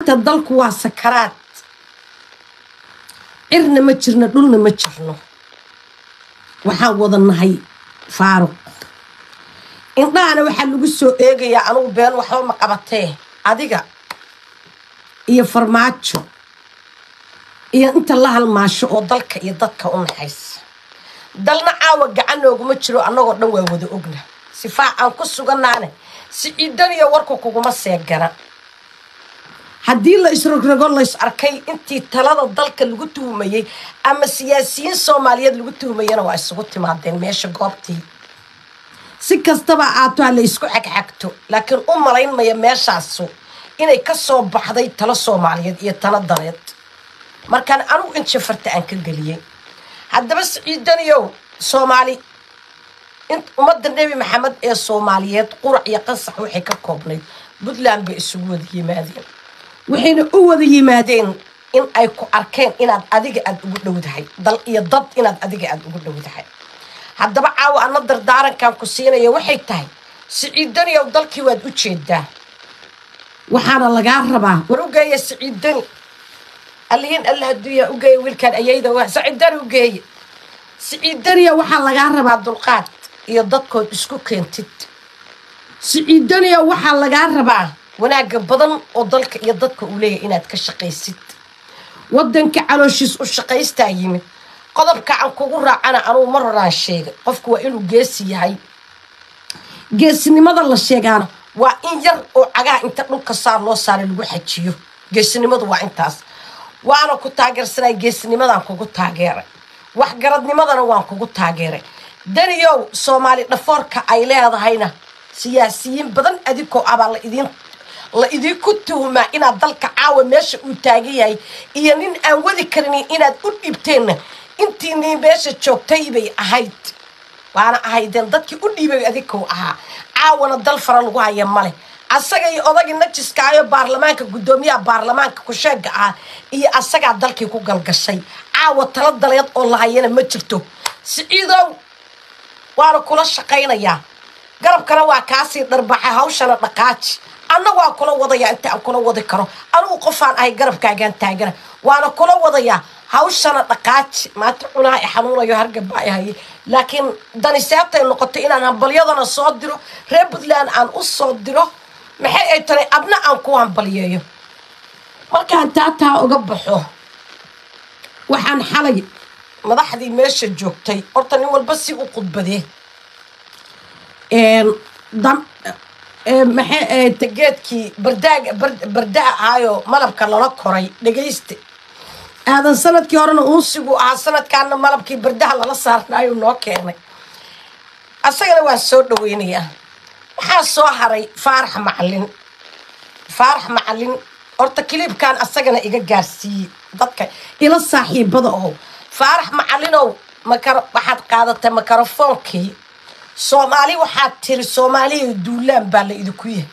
maanta dalku waa sakaraad cirna ma jirno dhulna ma jirno waxaan wada nahay faaruq indhahana waxaa lagu soo eegayaa anugu been waxba ma qabatee adiga iyo farmaajo iyo inta la halmaasho oo dalka iyo dadka u naxaysa dalna caawa gacan nooguma jiro annagoo dhan waa wada ogna sifaac aan ku sugannaane si ciidaniyo warku kuguma seegana haddii la isrogrogo lays arkay intii talada dalka lagu tuhumayey ama siyaasiyiin soomaaliyeed lagu tuhumayana waa isugu timaadeen meesha goobtii si kastaba aato ha la isku xagxagto laakiin u malaynmaya meeshaasu inay ka soo baxday talo soomaaliyeed iyo talo daleed markaan anugu in jafarta aan ka geliyey haddaba siciidaniyow soomaali ummadda nebi maxamed ee soomaaliyeed qurac iyo qasax waxay ka koobnayd puntland bay isugu wada yimaadeen waxayna u wada yimaadeen in ay ku arkeen inaad adiga aada ugu dhowdahay dal iyo dad inaad adiga aada ugu dhowdahay haddaba caawa ana dardaarankan ku siinaya waxay tahay siciidaniyow dalkii waad u jeedaa waxaana lagaa rabaa war u geeya siciidani allihiin alla haduuyaa u geeya wiilkaan ayayda waa siciidani u geeya siciidaniya waxaa lagaa rabaa dulqaad iyo dadkood isku keentid siciidaniya waxaa lagaa rabaa wanaagga badan oo dalka iyo dadka uu leeyahay inaad ka shaqaysid waddanka calooshiis u shaqaystaa yimid qodobka aan kugu raacana anugu mar horaan sheegay qofku waa inuu geesi yahay geesinimada la sheegaana waa in yar oo cagaha inta dhulka saar loo saara lagu xajiyo geesinimadu waa intaas waana ku taageersanay geesinimadaan kugu taageeray waxgaradnimadana waan kugu taageeray daniyow soomaali dhafoorka ay leedahayna siyaasiyiin badan adinkoo abaa la idin la idinku tuhumaa inaad dalka caawa meesha uu taagan yahay iyo nin aan wadi karinin inaad u dhibteenna intiinii meesha joogtay bay ahayd waana ahaydeen dadkii u dhiibay adinkou ahaa caawana dal fara lagu haya male asaga iyo odagii najiskaayo baarlamaanka guddoomiyaha baarlamaanka kusheega ah iyo asagaa dalkii ku galgashay caawa tala daleed oo lahayana ma jirto siciidow waana kula shaqaynayaa garabkana waa kaasii dharbaxa hawshana dhaqaaji anna waa kula wadayaa inta aan kula wadi karo anugu qofaan ahay garabkaagaan taagana waana kula wadayaa hawshana dhaqaaji maanta cunaha i xanuunayo hargabaa i haye laakiin daniseebtay noqotay inaan hambalyadana soo diro reer puntland aan u soo diro maxay ay tahay adna aan ku hambalyeeyo markaan taataa uga baxo waxaan xalay madaxdii meesha joogtay horta nin walba si u khudbadee maxay tageedkii bardaag bardaa ahaayo malabka lala koray dhegayste aadan sanadkii horena uunsigu ahaa sanadkaana malabkii bardaha lala saarnaayo noo keenay asagana waan soo dhaweynayaa waxaa soo haray faarax macalin faarax macalin horta kiliibkan asagana iga gaarsiiyey dadka ila saaxiibada oo faarax macalinow makar waxaad qaadatay makarofoonkii soomaali waxaad tiri soomaaliya duulaan baa la idinku yahay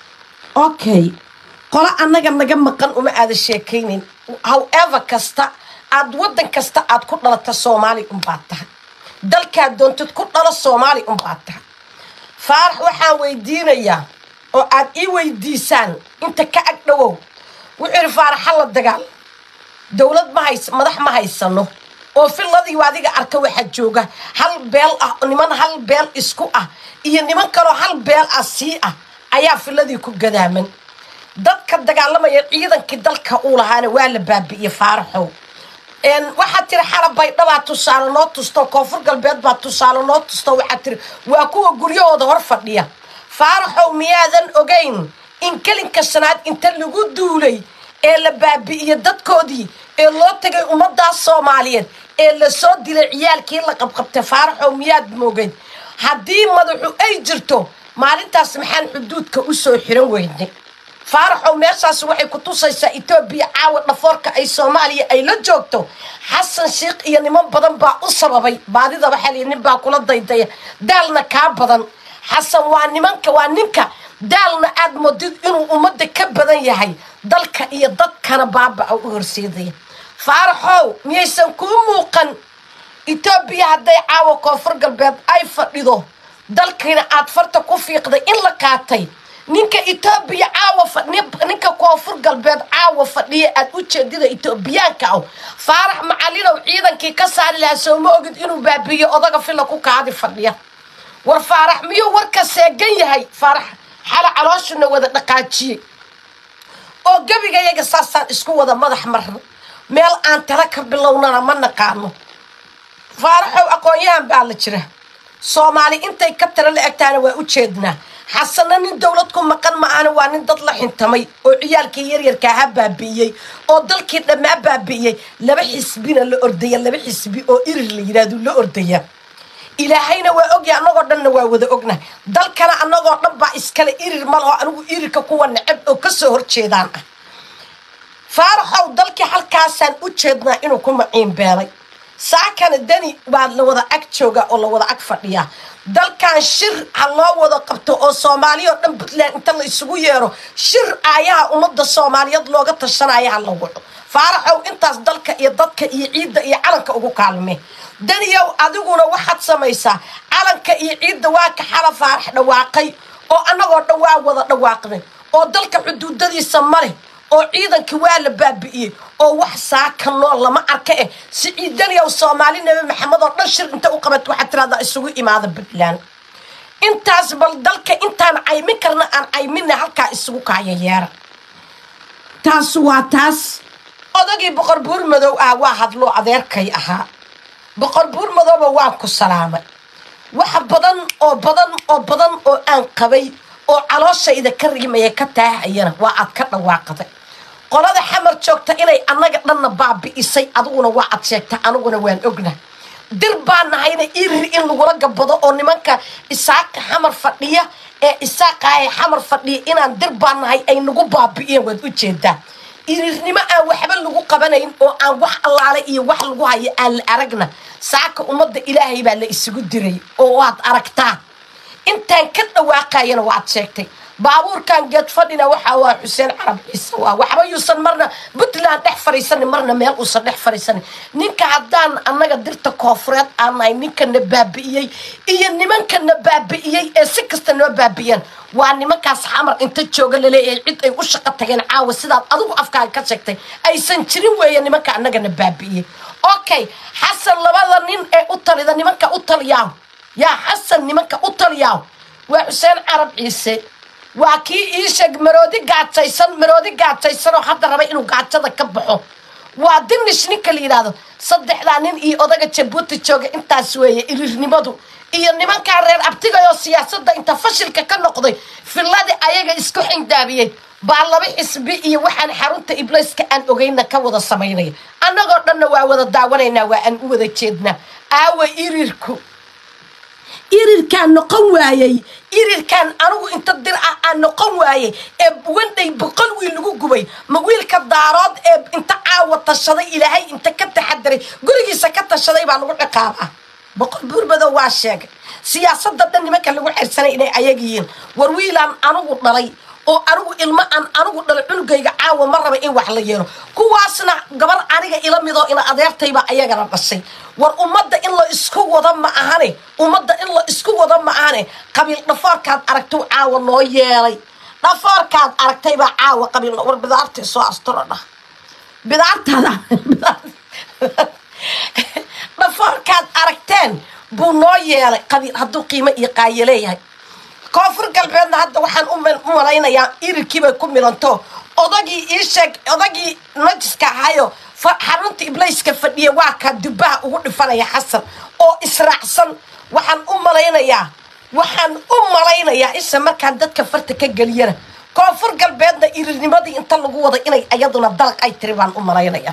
okay qolo annaga naga maqan uma aada sheekaynayn however kasta aad waddan kasta aad ku dhalata soomaali unbaad tahay dalkaad doontid ku dhalo soomaali unbaad tahay faarax waxaan weydiinayaa oo aad ii weydiisaan inta ka ag dhowow wuxuu yidhi faarax ha la dagaal dowlad ma hays madax ma haysano oo filladii adiga arka waxaa jooga hal beel ah niman hal beel isku ah iyo niman kaloo hal beel ah sii ah ayaa filladii ku gadaaman dadka dagaalamaya ciidankii dalka uu lahaana waa la baabi'iye faaraxow waxaad tiri xala baydhabaa tusaale noo tusto koonfur galbeed baa tusaale noo tusto waxaad tiri waa kuwa guryahooda hor fadhiya faaraxow miyaadan ogayn in kelinka shanaad inta lagu duulay ee la baabi'iye dadkoodii ee loo tagay ummadaas soomaaliyeed ee lasoo dilay ciyaalkii la qabqabtay faaraxow miyaad moogeyd haddii madaxu ay jirto maalintaas maxaan xuduudka u soo xiran weynay faaraxow meeshaas waxay ku tusaysaa etoobiya caawa dhafoorka ay soomaaliya ay la joogto xasan sheikh iyo niman badan baa u sababay baadida waxaa lii nin baa kula daydaya daalna kaa badan xasan waa nimanka waa ninka daalna aad moodid inuu ummadda ka badan yahay dalka iyo dadkana baaba-a u horseedaya faaraxow miyaysan kuu muuqan etoobiya hadday caawa koonfur galbeed ay fadhido dalkiina aad farta ku fiiqday in la qaatay ninka etoobiya caawa ninka koonfur galbeed caawa fadhiya aad u jeedida etoobiyaanka aw faarax macalinow ciidankii ka saari lahaa sooma ogid inuu baabiiyo odaga fila ku kaadi fadhiya war faarax miyuu warka seegan yahay faarax xala calooshuna wada dhaqaajiyey oo gebigayaga saasaan isku wada madax marno meel aan tala ka bilownana ma naqaano faaraxow aqoon-yahan baa la jira soomaali intay ka tala la egtaana waa u jeednaa xasana nin dowlad ku maqan ma-aana waa nin dad la xintamay oo ciyaalkii yaryarkaa ha baabi'iyey oo dalkii dhammaa baabi'iyey laba xisbina la ordaya laba xisbi oo irir la yidhaahdo la ordaya ilaahayna waa ogya annagoo dhanna waa wada ogna dalkana annagoo dhan baa iskale irir malaho anigu irirka kuwa necab oo kasoo horjeedaan ah faaraxow dalkii halkaasaan u jeednaa inuu ku maciin beelay saakana dani baa la wada ag jooga oo la wada ag fadhiyaa dalkan shir ha loo wada qabto oo soomaaliya oo dhan puntland inta la isugu yeero shir aayaha ummadda soomaaliyeed looga tashanaya ha la waco faaraxow intaas dalka iyo dadka iyo ciidda iyo calanka ugu kaalme daniyow adiguna waxaad samaysaa calanka iyo ciidda waa ka xala faarax dhawaaqay oo annagoo dhan waa wada dhawaaqnay oo dalka xuduudadiisa maleh oo ciidankii waa la baabi'iyey oo wax saaka nool lama arka eh si ciidaniyow soomaali nabi maxamed oo dhan shir inta u qabat waxaad tiraahdaa isugu imaada puntland intaas bal dalka intaan caymin karna aan caymina halkaa isugu kaayayeera taas waa taas odagii boqor buur madow ah waa hadloo adeerkay ahaa boqor buur madowba waan ku salaamay wax badan oo badan oo badan oo aan qabay oo calooshayda ka riimaya ka taahayana waa aad ka dhawaaqday qolada xamar joogta inay annaga dhanna baabi'isay adiguna waa ad sheegta aniguna waan ogna dir baa nahayna irir in lagula gabado oo nimanka isaaka xamar fadhiya ee isaaqaaya xamar fadhiya inaan dir baa nahay ay nagu baabi'iyeen waad u jeedaa irirnimo aan waxba lagu qabanayn oo aan wax allaale iyo wax lagu hayo aan la aragna saaka ummadda ilaahay baa la isugu diray oo waad aragtaa intaan ka dhawaaqayana waad sheegtay baabuurkan geed fadhina waxaa waa xuseen carab ciise waa waxba yuusan marna puntland dhex fariisanin marna meel uusan dhex fariisanin ninka haddaan annaga dirta koofureed aan nahay ninkana baabi'iyey iyo nimankana baabi'iyey ee si kasta noo baabi'iyeen waa nimankaas xamar inta jooga laleeyahay cid ay u shaqo tageen caawa sidaad adigu afkaaga ka sheegtay aysan jirin weeye nimanka annagana baabi'iyey okay xasan labada nin ee u talida nimanka u taliyaaw yaa xasan nimanka u taliyaaw waa xuseen carab ciise waa kii ii sheeg maroodi gaajaysan maroodi gaajaysanoo hadda raba inuu gaajada ka baxo waa dinish ninka la yidhaahdo saddexdaa nin iyo odaga jabuuti jooga intaas weeye irirnimadu iyo nimankaa reer abtigayoo siyaasadda inta fashilka ka noqday filladii ayaga isku xindaabiyey baa laba xisbi iyo waxaan xarunta ibliiska aan ogeyna ka wada samaynaya annagoo dhanna waa wada daawanaynaa waa aan u wada jeednaa aawa irirku irirkaan noqon waayey irirkaan anigu inta dir ah aan noqon waayey ee wandhay boqol wiil lagu gubay ma wiilka daarood ee inta caawa tashaday ilaahay inta ka taxadiray gurigiisa ka tashaday baa lagu ciqaabaa boqol buurmadow waa sheegay siyaasadda dhan nimanka lagu xersanay inay ayag yihiin war wiilaan anigu dhalay oo anigu ilmo aan anigu dhalay cunugayga caawa ma raba in wax la yeelo kuwaasna gabar aniga ila midoo ina adeertaybaa ayagana dhashay war ummadda in la isku wado ma ahane ummadda in la isku wado ma ahane qabiil dhafoorkaad aragtay caawa noo yeelay dhafoorkaad aragtaybaa caawa qabiil war bidaartii soo asturo dhah bidaartaada dhafoorkaad aragteen buu noo yeelay qabiil hadduu qiimo iyo qaayo leeyahay koonfur galbeedna hadda waxaan u malaynayaa irirkiibay ku milanto odagii ii sheeg odagii najiska ahayo xarunta ibliiska fadhiya waa kaa dubbaha ugu dhifanaya xasan oo israacsan waxaan u malaynayaa waxaan u malaynayaa isha markaan dadka farta ka geliyana koonfur galbeedna irirnimadii inta lagu wada inay ayaduna dalaq ay tiri baan u malaynayaa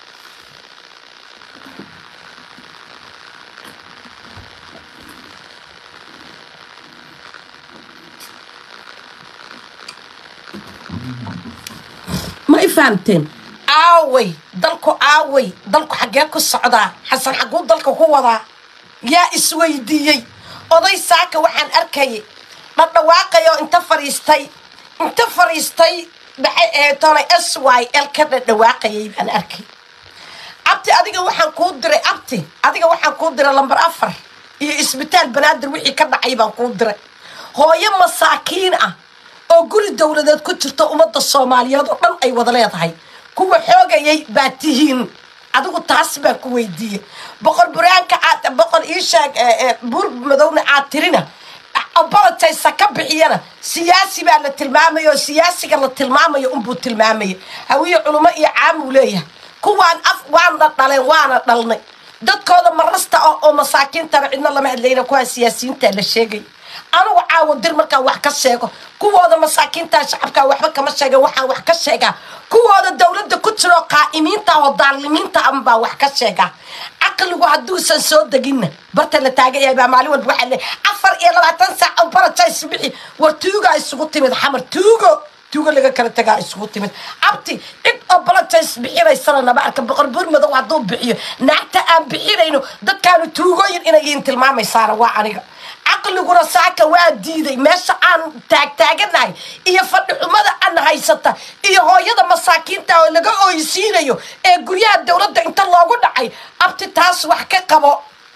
ma i fahamteen aaway dalku aaway dalku xaggee ku socdaa xasan xagguu dalka ku wadaa yaa isweydiiyey oday saaka waxaan arkayay dhadhawaaqayoo inta fadhiistay inta fadhiistay maxay ahayd toonay s y l ka dhadhawaaqayay baan arkay abti adiga waxaan kuu diray abti adiga waxaan kuu diray lambar afar iyo isbitaal banaadir wixii ka dhacay baan kuu diray hooyo masaakiin ah oo guri dowladeed ku jirta ummadda soomaaliyeed oo dhan ay wada leedahay kuwa xoogayay baa tihiin adigu taas baan ku weydiiyey boqor buraanka aad boqor iishaag buur madowna aad tirina abalataysa ka bixiyana siyaasi baa la tilmaamaya oo siyaasiga la tilmaamayo unbuu tilmaamaya hawiye culummo iyo caamuu leeyahay kuwaan af waana dhaleen waana dhalnay dadkooda marasta ah oo masaakiintana cidna lama hadlayna kuwaa siyaasiyiinta la sheegay anugu caawo dir markaan wax ka sheego kuwooda masaakiinta shacabka waxba kama sheega waxaan wax ka sheegaa kuwooda dowladda ku jiro qaa'imiinta oo daalimiinta anbaa wax ka sheegaa caqligu hadduusan soo deginna barta la taagan yahay baa maalin walba waxaa leeyahay afar iyo labaatan saac oo barajays bixi war tuugaa isugu timid xamar tuugo tuugo laga kala tagaa isugu timid abti cid oo balajays bixinaysana nama arka boqor buur madow hadduu bixiyo naagta aan bixinayno dadkaanu tuugooyin inay yihiin tilmaamaysaana waa aniga caqliguna saaka waa diiday meesha aan taagtaaganahay iyo fadhi xumada aan haysata iyo hooyada masaakiinta oo laga ooysiinayo ee guryaha dowladda inta loogu dhacay abti taas wax ka qabo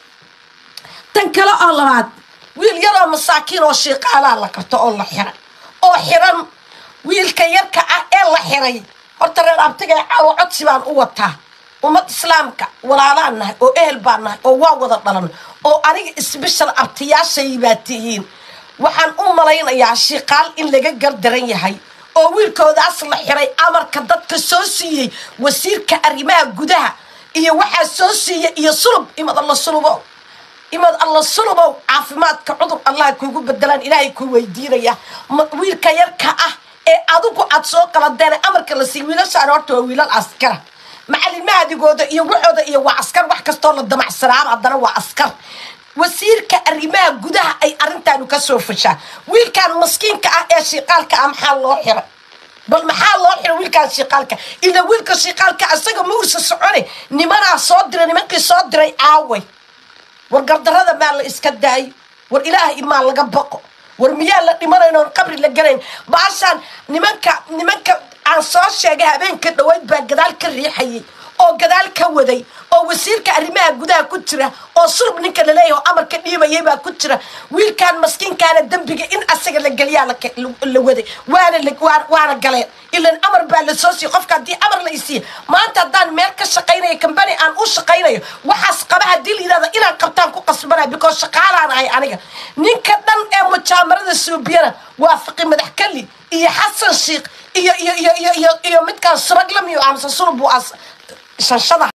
tan kale oo labaad wiil yaroo masaakiin oo shiiqaalaa la qabto oo la xiray oo xiran wiilka yarka ah ee la xiray horta reer abtiga caawo codsi baan u wataa ummad islaamka walaalaan nahay oo ehel baan nahay oo waa wada dhalan oo aniga isbishal abtiyaashay baa tihiin waxaan u malaynayaa shiiqaal in laga gardaran yahay oo wiilkoodaas la xiray amarka dadka soo siiyey wasiirka arrimaha gudaha iyo waxaa soo siiya iyo sulub imad alla sulubow imad alla sulubow caafimaadka cudur allah kuugu bedelaan ilaahay kuu weydiinaya wiilka yarka ah ee adigu aad soo qaladeen amarka la siiy wiilashaan horta waa wiilal askara macalimahadigooda iyo waxooda iyo waa askar wax kastoo la damacsanaaba haddana waa askar wasiirka arrimaha gudaha ay arrintaanu ka soo fashaa wiilkan maskiinka ah ee shiiqaalka ah maxaa loo xiray bal maxaa loo xiray wiilkaan shiiqaalka ila wiilka shiiqaalka isaga ma ursa socone nimanaa soo diray nimankii soo diray aaway war gardarada maa la iska daayo war ilaahay maa laga baqo war miyaa la dhimanayn oon qabri la galayn baashaan nimanka nimanka aan soo sheegay habeenka dhaweyd baa gadaal ka riixayay oo gadaal ka waday oo wasiirka arrimaha gudaha ku jira oo sulub ninka laleeyahay oo amarka dhiibayay baa ku jira wiilkaan maskiinkaana dembiga in asaga la geliyaa la waday waana waana galeen ilan amar baa la soo siiya qofka haddii amar la isiiya maanta haddaan meel ka shaqaynayo kambani aan u shaqaynayo waxaas qaba haddii la yidhahda inaan qabtaan ku qasbanaya because shaqaalaan ahay aniga ninka dhan ee mujaamarada suubiyana waa fiqi madax kali iyo xasan shiikh iyo iyo iyo iyo iyo midkaan subaglamiyo amse sulub buu as shanshada